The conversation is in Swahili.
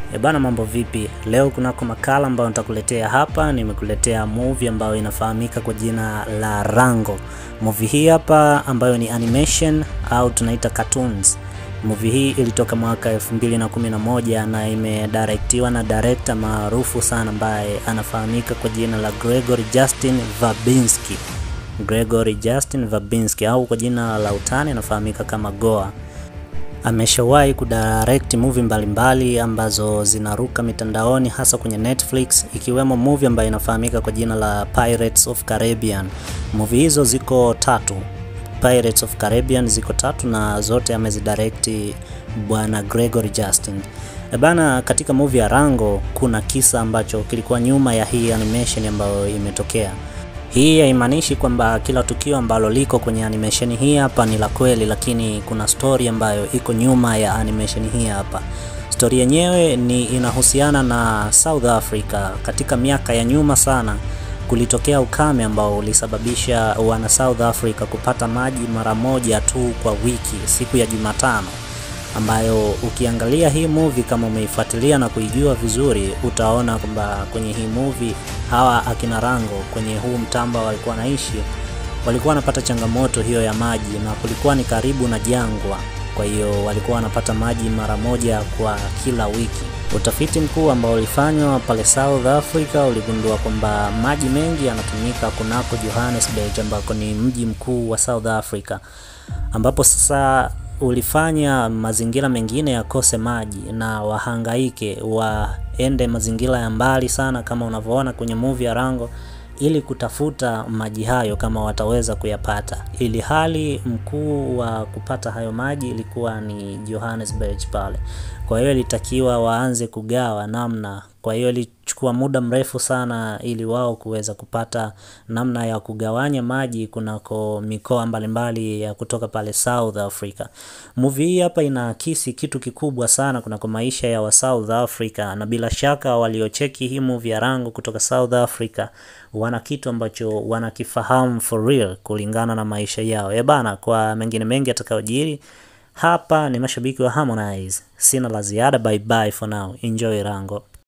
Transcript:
Ebana, mambo vipi? Leo kunako makala ambayo nitakuletea hapa. Nimekuletea movie ambayo inafahamika kwa jina la Rango. Movie hii hapa ambayo ni animation au tunaita cartoons. Movie hii ilitoka mwaka 2011 na imedirectiwa na director maarufu sana ambaye anafahamika kwa jina la Gregory Justin Verbinski. Gregory Justin Verbinski au kwa jina la utani anafahamika kama Goa. Ameshawahi kudirect movie mbalimbali ambazo zinaruka mitandaoni hasa kwenye Netflix ikiwemo movie ambayo inafahamika kwa jina la Pirates of Caribbean. Movie hizo ziko tatu. Pirates of Caribbean ziko tatu na zote amezidirect bwana Gregory Justin. Ebana, katika movie ya Rango kuna kisa ambacho kilikuwa nyuma ya hii animation ambayo imetokea. Hii haimaanishi kwamba kila tukio ambalo liko kwenye animation hii hapa ni la kweli, lakini kuna story ambayo iko nyuma ya animation hii hapa. Story yenyewe ni inahusiana na South Africa. Katika miaka ya nyuma sana, kulitokea ukame ambao ulisababisha wana South Africa kupata maji mara moja tu kwa wiki, siku ya Jumatano ambayo ukiangalia hii movie kama umeifuatilia na kuijua vizuri, utaona kwamba kwenye hii movie hawa akina Rango kwenye huu mtamba walikuwa naishi, walikuwa wanapata changamoto hiyo ya maji, na kulikuwa ni karibu na jangwa. Kwa hiyo walikuwa wanapata maji mara moja kwa kila wiki. Utafiti mkuu ambao ulifanywa pale South Africa uligundua kwamba maji mengi yanatumika kunako Johannesburg, ambako ni mji mkuu wa South Africa, ambapo sasa ulifanya mazingira mengine yakose maji na wahangaike waende mazingira ya mbali sana, kama unavyoona kwenye movie ya Rango, ili kutafuta maji hayo kama wataweza kuyapata, ili hali mkuu wa kupata hayo maji ilikuwa ni Johannesburg pale. Kwa hiyo ilitakiwa waanze kugawa namna. Kwa hiyo ilichukua muda mrefu sana ili wao kuweza kupata namna ya kugawanya maji kunako mikoa mbalimbali ya kutoka pale South Africa. Movie hii hapa inaakisi kitu kikubwa sana kunako maisha ya wa South Africa, na bila shaka waliocheki hii movie ya Rango kutoka South Africa wana kitu ambacho wanakifahamu for real kulingana na maisha yao. Eh bana, kwa mengine mengi atakayojiri hapa ni mashabiki wa Harmonize. Sina la ziada, bye bye for now. Enjoy Rango.